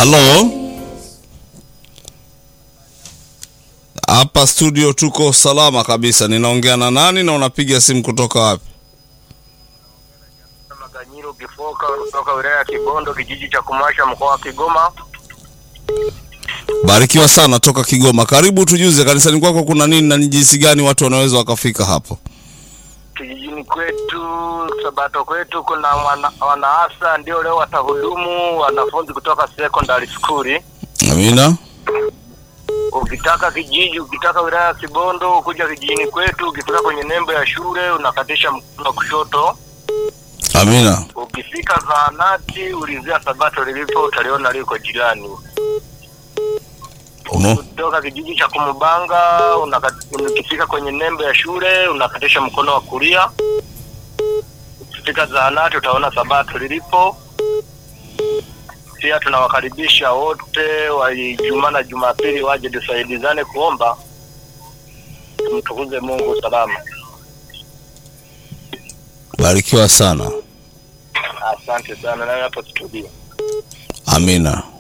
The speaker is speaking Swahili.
Halo, hapa studio tuko salama kabisa. Ninaongea na nani na unapiga simu kutoka wapi? Maganyiro Kifoka kutoka wilaya ya Kibondo, kijiji cha Kumasha, mkoa wa Kigoma. Barikiwa sana toka Kigoma. Karibu, tujuze kanisani kwako kuna nini na ni jinsi gani watu wanaweza wakafika hapo? Kijijini kwetu, Sabato kwetu, kuna wana, wanaasa ndio leo watahudumu wanafunzi kutoka secondary school. Amina. Ukitaka kijiji, ukitaka wilaya ya Kibondo kuja kijijini kwetu, ukifika kwenye nembo ya shule unakatisha mkono wa kushoto. Amina. Ukifika zahanati, ulizia Sabato lilipo, utaliona liko jirani. Uno. kutoka kijiji cha Kumubanga unaka- ukifika kwenye nembo ya shule unakatisha mkono wa kulia. Ukifika zahanati utaona Sabato lilipo. Pia tunawakaribisha wote wa Ijumaa na Jumapili waje tusaidizane kuomba, tumtukuze Mungu salama. Barikiwa sana. Asante sana, nawe hapo studio. Amina.